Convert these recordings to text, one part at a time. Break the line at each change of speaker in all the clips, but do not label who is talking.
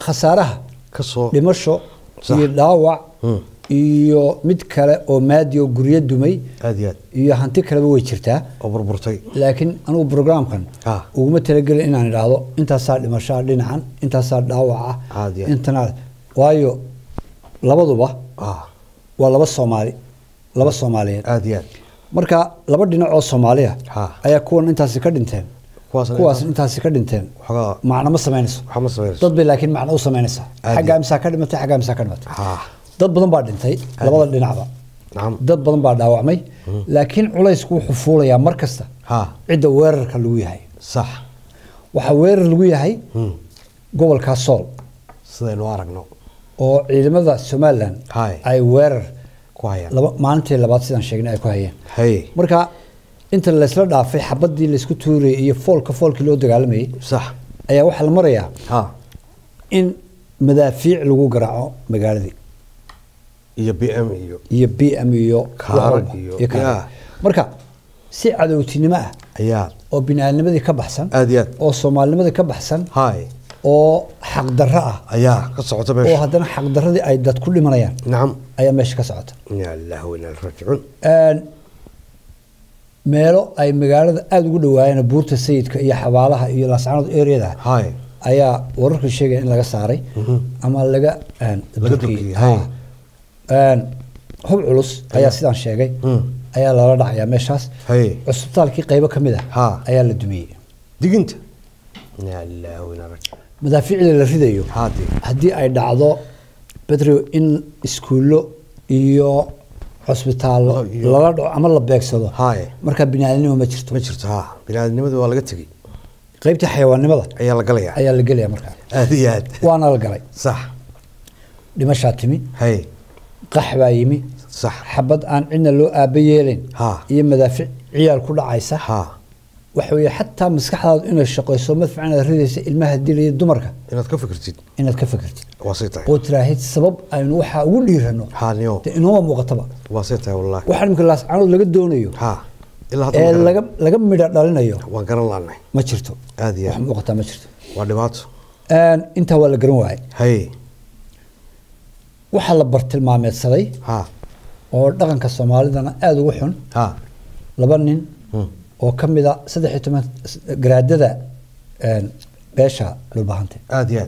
khasaaraha
ka soo
dhimasho
Sax.
iyo dhaawac
Hmm.
iyo mid kale oo maadi oo guryo dumay
aad iyo aad
iyo hanti kaleba way jirtaa
oo burburtay
laakiin anugu programkan
Ah.
uguma talagelin inaan idhaahdo intaasaa dhimashaa dhinacan intaasaa dhaawaca
Caadi ah.
intana waayo labaduba
ah
waa laba soomaali laba soomaaliyeed
aad iyo aad
marka laba dhinac oo soomaaliya
Ha.
ayaa kuwan intaasi ka dhinteen
Kuwaasna
kuwaas
intaas-
intaasi ka dhinteen
waxoogaa
macno ma samaynayso
waxaa ma samaynayso
dad bay laakiin macno u samaynaysaa
Caadi.
xaggaa misaa ka dhimatay xaggaa misaa ka dhimatay
ha
dad badan baa dhintay labada dhinacba
nacam
dad badan baa dhaawacmay laakiin culaysku wuxuu fuulayaa mar kasta
ha
cidda weerarka lagu yahay
sax
waxaa weerar lagu yahay
Hmm.
gobolkaa sool
sidaynu aragno
oo ciidamada somalilan
Hay.
ay weerar
ku hayaan
laba maalintii labaad sidaan sheegnay ay ku hayeen
hay
marka inta laysla dhaafay xabadii laysku tuurayay iyo foolka foolkii loo dagaalamayay
sax
ayaa waxaa la marayaa
ha
in madaafiic lagu garaaco magaaladii
iyo b m iyo
iyo b m iyo
Kaarag
wax walba,
iyo-
iyo kaarag.
yaa.
marka si cadowtinimo ah
ayaa
oo biniaadnimadii ka baxsan
aad iyo aad
oo soomaalinimadii ka baxsan
hay
oo xaqdarro ah
ayaa ka socota
oo
meesha
haddana xaqdarradii ay dad ku dhimanayaan
nacam
ayaa meesha ka socota
ya allah weyna rajicuun
Een, meelo ay magaalada aada ugu dhawaayeen buurta sayidka iyo xabaalaha iyo laascanood areada
hay
ayaa wararku sheegaya in laga saaray ama laga een,
Laga
durkiyey.
durkiyey, hay.
Een, hub culus ayaa sidaan sheegay
Hmm.
ayaa lala dhacayaa meeshaas
hay
cusbitaalkii qaybo ka mid
Ha.
ah ayaa la dumiyey
diginta ya allah weyna rajicuun
madaafiicda la ridayo
haadii
haddii ay dhacdo bedrio in iskuullo iyo cusbitaallo
Oh, iyo-
lala dhaco ama la beegsado
hay
markaa biniaadnimo ma jirto
ma jirto ha biniaadnimadii waa laga tegey
qaybtii xayawaannimada
ayaa la galayaa
ayaa la gelaya markaa
aad iyo aad
waana la galay
sax
dhimashaa timi
hay
qax baa yimi
sax
xabad aan cidna loo aaba yeelayn
Ha.
iyo madaafiic ciyaal ku dhacaysa
ha
waxa weeye xataa maskaxdaadu inay shaqayso madfacan aad ridaysa ilmaha dilaya dumarka
inaad ka fikirtid
inaad ka fikirtid
waa say tahay
oo tiraahid sabab aynu waxaa ugu dhiirano
haaniyo
dee inooma muuqataba
waa say tahay wallahi
waxaa imika laascanood laga doonayo
ha ilaa hadda
ee
ma
laga
garan-
laga midha dhalinayo
waan garan laanay
ma jirto
aad iyo
wax
aad
muuqataa ma jirto
waa dhibaato
Een, intaa waa la garan waayay
hay
waxaa la bartilmaameedsaday
ha
oo dhaqanka soomaalidana aada ugu xun
ha
laba nin
Hmm.
oo ka mid a saddex iyo toban garaadada een, beesha dhulbahante
aad iyo aad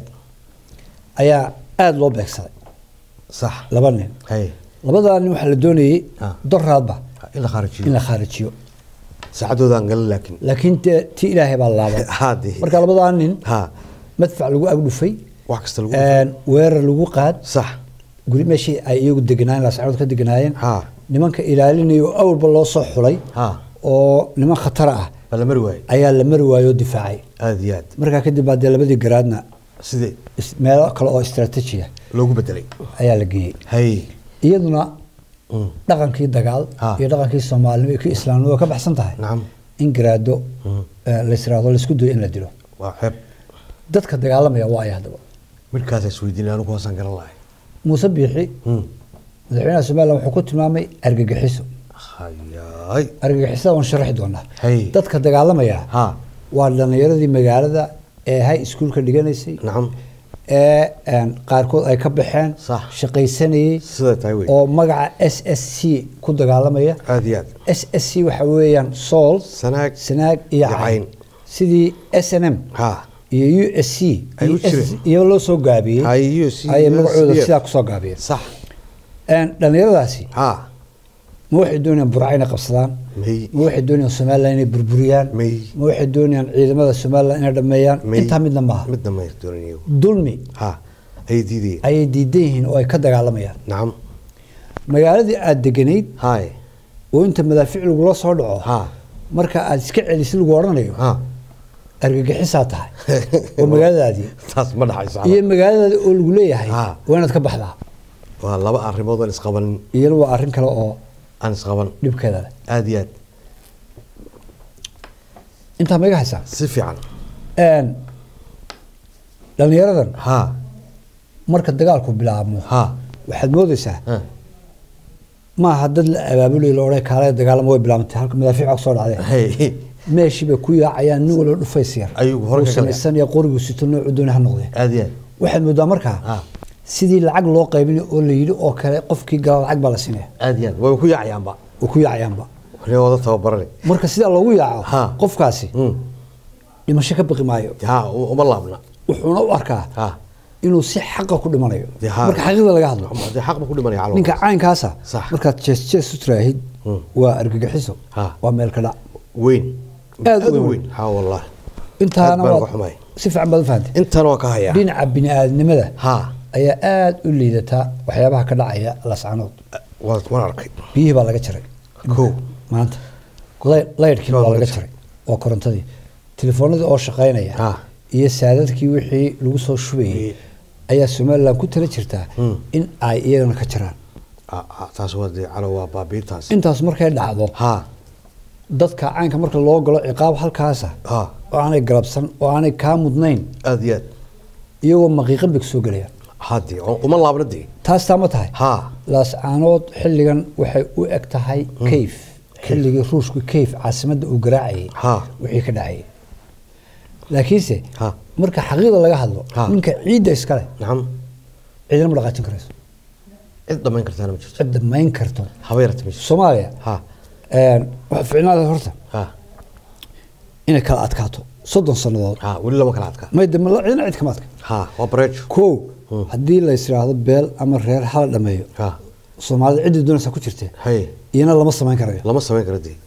ayaa aada loo beegsaday
sax
laba nin
hay
labadaa nin waxaa la doonayey
Ah.
doraadba
in la khaarijiyo
in la khaarijiyo
saacadooda aan galan laakiin
laakiin dee tii ilaahay baa laabay
haadii
marka labadaa nin
ha
madfac lagu agdhufay
wax kasta lagu
een, weerar lagu qaad
sax
guri meeshii ay iyagu deganaayeen laascadood ka deganaayeen
ha
nimanka ilaalinaya oo awalba loo soo xulay
ha
oo niman khatara ah
baa la mari waaye
ayaa la mari waayoo difaacay
aad iyo aad
markaa kadib baa dee labadii garaadna
sidee
is- meelo kale oo istaraatiiji ah
loogu bedelay
ayaa la geeyey
hay
iyaduna
Mm.
dhaqankii dagaal
Ha.
iyo dhaqankii soomaalinimo iyo kii islaamnimo waa ka baxsan tahay
nacam
in garaado
Mm.
eh, la israado laisku dayo in la dilo
waa xeeb
dadka dagaalamaya waa ay haddaba
midhkaasa isweydiinay anigu hoosaan garan lahay
muuse biixi
Hmm.
madaxweynaha somalilan wuxuu ku tilmaamay argagixiso
hayaay
argagixisada waan sharaxi doonaa
Hay.
dadka dagaalamaya
ha
waa dhalinyaradii magaalada ee hay iskuulka dhiganaysay
nacam
ee een, qaarkood ay ka baxeen
Sax.
shaqaysanayey
siday tahay wey
oo magaca s s c ku dagaalamaya
aad iyo aad
s s c waxa weeyaan sool
sanaag
sanaag iyo
Iyo
cayn
cayn.
sidii s n m
ha
iyo u s c
Ay u
iyo
jireen.
SSC iyo loo soo gaabiyey
Hay, USC,
ayay magacooda
USDF.
sidaa kusoo gaabiyeen
sax
Een, dhallinyaradaasi
ha
ma waxay doonayaan burca inay qabsadaan
may
ma waxay doonayaan somalilan inay burburiyaan
May.
ma waxay doonayaan ciidamada somalilan inay dhameeyaan
may
intaa midna maaha
midna may doonanayo
dulmi
ha ay diidayeen
ayay diidan yihiin oo ay ka dagaalamayaan
nacam
magaaladii aada deganayd
hay
oo inta madaafiic lagula soo dhaco
ha
marka aada iska celisid lagu odhanayo
ha
argagixisaa tahay oo magaaladaadii
taas ma dhaxayso
iyo magaaladaadi oo lagu leeyahay
Ha.
waa inaad ka baxdaa
waa laba arrimood aan isqabanin
iyana waa arrin kale oo
aan isqaban
dhibkeeda leh
aad iyo aad
intaa ma iga haysaa
si fiican
Een, dhallinyaradan
ha
marka dagaalku bilaabmo
ha
waxaad moodaysaa
ha
maaha dad la abaabulayo la odhan kaale dagaalamo way bilaabantay halka madaafiic og soo dhacdeen
hay
meeshii bay ku yaacayaan nin walba dhufays yar
Ayuu hore
uu
ka galaya.
samaysanaya qorigu sito noocu dooni ha noqdee
aad iyo aad
waxaad moodaa markaa
Ha.
sidii lacag loo qaybin oo la yidhi oo kale qofkii gala lacag baa la siinaya
aad iyo aad way ku yaacayaanba
oo ku yaacayaanba
wali wada tababarane
marka sidaa loogu yaaco
Ha.
qofkaasi
Mm.
dhimasho ka baqi maayo
ha u- uma laabna
wuxuuna u arkaa
ha
inuu si xaqa ku dhimanayo
Dee ha.
marka xaqiiqda laga hadlo
dee xaq ba ku dhimanaya calool
ninka caynkaasa
Sax.
markaad jees jees u tiraahid
Mm.
waa argagixiso
Ha.
waa meel ka dhac
weyn
Aad u weyn.
ha wallahi
intaana
Aad baan
waad
uga xumahay.
si fiican baad u fahantay
intan oo ka haya
dhinaca bini'aadnimada
ha
ayaa aada u liidata waxyaabaha ka dhacaya lascanood
waa waan arkay
biyihii baa laga jaray
Kow.
maanta Lay- laydhkii
Waa
baa
laga
laga jaray waa korontadii telefoonadii oo shaqaynaya
Ha.
iyo saadadkii wixii lagu soo shubayay
Wii.
ayaa somalilan ku tala jirtaa
Mm.
in ay iyagana ka jiraan
Ah, ah, taas waa dee calo waa baabiintaas
intaas markay dhacdo
ha
dadka caynka marka loo galo ciqaab halkaasa
ha
oo aanay galabsan oo aanay kaa mudnayn
aad iyo aad
iyagoo maqiiqan bay kusoo gelayaan
hadee uma laabna dee
taas taa ma tahay
ha
laascaanood xilligan waxay u eg tahay kayf xilligii ruushku kayf caasimadda uu garaacayay
Ha.
wixii ka dhacayay laakiinse
Ha.
marka xaqiiqda laga hadlo
Ha.
ninka ciidda iskale
nacam
ciidana ma dhaqaajin karayso
cid dhamayn kartaana ma jirto
cid damayn karto
haba yarata ma jirto
soomaaliya
ha
waxa ficnaada horta
ha
inay kala adkaato soddon sannadood
ha weli lama kala adkaa
may dama cidna cid kama adka
ha waa bareejo
kow haddii la yisiraahdo beel ama reer hala dhameeyo
ha
soomaalida ciddii doonaysa ku jirtee
hay
iyana lama samayn karayo
lama samayn karo dee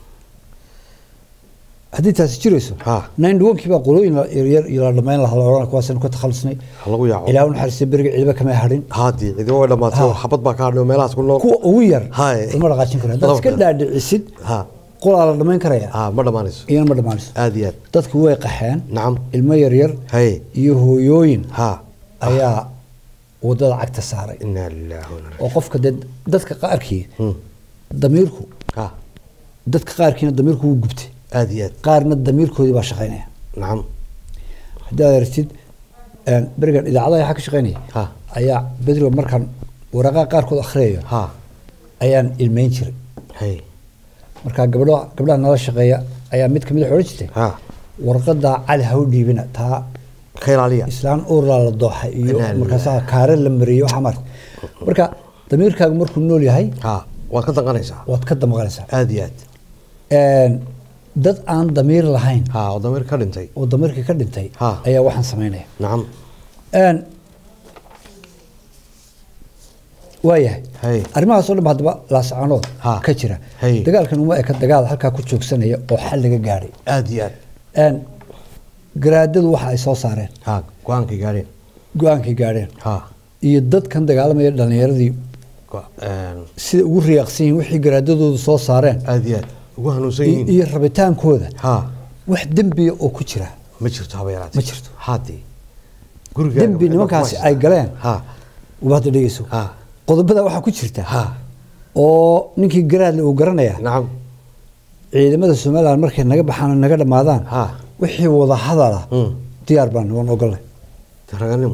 haddii taasi jirayso
Ha.
nine dhawankii baa qolooyin la- yaryar iyo la dhamayn lahaa la odhan kuwaasaynu ka takhalusnay
ha lagu yaaco
ilaa u naxariistay beriga ciidaba kama hadhin
ha dee cidiba way dhamaatay oo
Ha.
xabad baa ka hadhay oo meelahaas ku nool
kuwa ugu yar
Haye.
lama dhaqaajin karo haddaad iska
Laba-
dhaadhicisid
ha
qolaa la dhamayn karaya
ha ma dhamaanayso
iyana ma dhammaanayso
aad iyo aad
dadku way qaxeen
nacam
ilmo yaryar
hay
iyo hooyooyin
ha
ayaa wadada cagta saaray
inaa lillahi wa inaa ilaihi
oo qofka dee dadka qaarkii
Hmm.
damiirku
ha
dadka qaarkiina damiirku wuu gubtay
aad iyo aad
qaarna damiirkoodii baa shaqaynaya
nacam
haddaad aragtid een, berigan idaacadaha waxaa ka shaqaynaya
Ha.
ayaa bedriga markaan waraaqaha qaarkood akhriyayo
ha
ayaan ilmeyn jiray
hay
markaa gabdho gabdhaha nala shaqeeya ayaa mid kamid a odhan jirtay
ha
warqadaa cali ha u dhiibina taa
ka ilaaliya
islaan uurlaa la dooxay iyo
Ilaa
markaasaa kaare la mariyey waxaa maarta marka damiirkaagu markuu nool yahay
ha waad ka danqanaysaa
waad ka damaqanaysaa
aad iyo aad
Een, dad aan damiir lahayn
ha oo damiir ka dhintay
oo damiirkii ka dhintay
Ha.
ayaa waxaan samaynaya
nacam
Een, waayahay
Hay.
arrimahaas oo dhan ba haddaba laascaanood
Ha.
ka jira
Hay.
dagaalkan uma eka dagaal halkaa ku joogsanaya oo xal laga gaadhay
aad iyo aad
Een, garaadadu waxa ay soo saareen
ha go-aankay gaadheen
go-aankay gaadheen
ha
iyo dadkan dagaalamaya dhallinyaradii
go- een,
sida ugu riyaaqsan yihiin wixii garaadadoodu soo saareen
aad iyo aad ugu hanuunsan
i-
yihiin
iyo rabitaankooda
ha
wax dembiya oo ku jira
ma jirto haba yaraatee
Ma jirto.
hadee guriga
dembi nimankaasi ay galeen
ha
uba hadda dhegeyso
ha
qodobada waxaa ku jirta
ha
oo ninkii garaadle uu garanaya
nacam
ciidamada somalilan markay naga baxaan oo naga dhammaadaan
Ha.
wixii wada hadala
Mm.
diyaar baan waan ogolnay
raganimo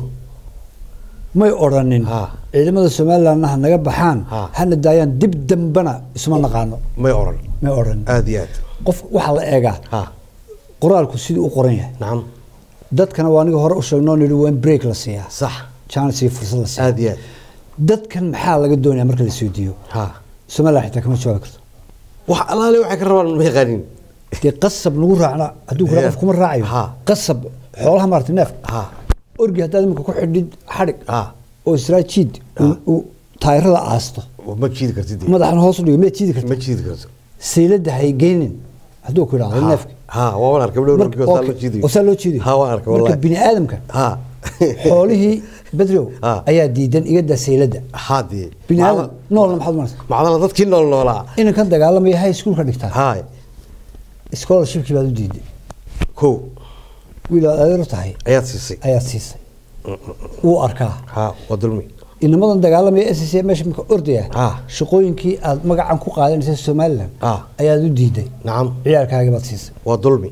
may odhanin
Ha.
ciidamada somalilanna ha naga baxaan
Ha.
hana daayaan dib dambana isma naqaano
may oran
may odhanin
aad iyo aad
qof waxaa la eegaa
ha
qoraalku siduu u qoran yahay
nacam
dadkana waa aniga hore u sheegnoo nidhi waa in break la siiyaa
sax
chance iyo fursad la siiyaa
aad iyo aad
dadkan maxaa laga doonaya marka la soo diiyo
ha
somalilan xitaa kama jawaabi karto
wax alaale waxay ka rabaan ma yaqaanin
dee qasab lagu raacna hadduu kula
Yeah.
qof kuma raacayo
Ha.
qasab xoolaha maarata neef
ha
orgi haddaad imika ku xidhid xadhig
ha
oo israajiid uu- uu taayirada aasto
ma jiidi kartid dee.
madaxna hoos u dhigo miyaad jiidi karta
ma jiidi karto
sayladda haygeynin hadduu ku idhaahdo
Ha.
neefka
ha waa waan arkay gabdho
Marka-
orgi oo saa
okay,
loo jiidayo
oo saa loo jiidayo
ha waan arkay
marka
wallahi
bini aadamka
ha
xoolihii bedrow
Ha.
ayaa diidan igada sayladda
ha dee
bini aadam noolna maxaad umaraysa
macdala dadkii nool noolaa
inankan dagaalamaya high schoolka dhigtaa
ha
scholarshipkii baad u diiday
ko
wiil aad adeer u tahay
ayaad siisay
ayaad siisay wuu arkaa
ha waa dulmi
inamadan dagaalamaya s c meesha marka ordaya
Ha.
shaqooyinkii aad magacan ku qaadanaysa somalilan
Ha.
ayaad u diiday
nacam
ciyaalkaagii baad siisay
waa dulmi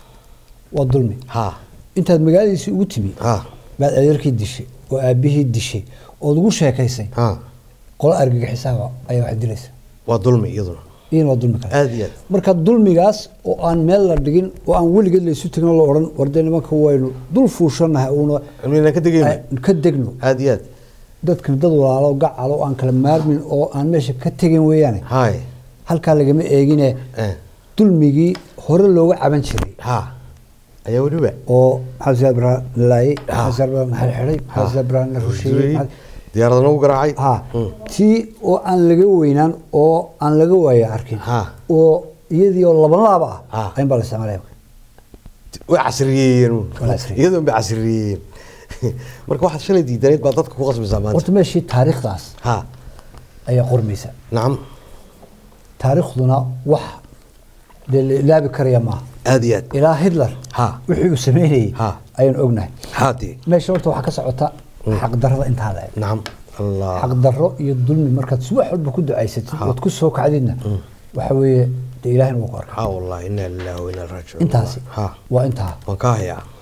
waa dulmi
ha
intaad magaaladiisii ugu timi
ha
baad adeerkii dishay oo aabihii dishay ood ugu sheekaysay
ha
qolo argagixisaaba ayaa wax dilaysa
waa dulmi iyaduna
iyana waa dulmi kale
aad iyo aad
marka dulmigaas oo aan meel la dhigin oo aan weligeed laysu tegin oo la odhan warde nimanka waynu dul fuushanahay uuna
inaan ka degayno
ay- ka degno
aad iyo aad
dadkan dad walaalo gacalo oo aan kala maarmin oo aan meesha ka tegin weeyaane
hay
halkaa lagama eegine
eh,
dulmigii hore looga caban jiray
ha ayaa weliba
oo maxamed siyaad ibraahim la laayay
Ah.
maxamed siyaad ibraahim la xidhay maxamed siyaad ibraahim la rusheeyey maxamed-
diyaaradana u garaacay
ha
Mm.
tii oo aan laga weynaan oo aan laga waaya arkin
Ha.
oo iyadii oo laban laaba ah
Ha.
ayn baa la isticmaalaya
way casriyeeyeen uun.
Waa casriyeeyeen.
iyadoon bay casriyeeyeen marka waxaad shalay diidaneyd baa dadka ku qasbaysaa maanta
horta meeshii taariikhdaas
ha
ayaa qormaysa
nacam
taariikhduna wax dee la ilaabi karaya maaha
aad iyo aad
ilaa hitler
Ha.
wixii uu sameynayey
Ha.
ayaan ognahay
haadii
meesha horta waxaa ka socota xaqdarrada intaa la eg
nacam allah
xaqdarro iyo dulmi markaad subax walba ku ducaysatid
Ha.
ood ku soo kacdidna waxa weeye dee ilaahina wuu ku arkaa
ha wallahi inaa lillahi wa inaa raajicuun
intaasi
ha
waa intaa
waan ka hayaa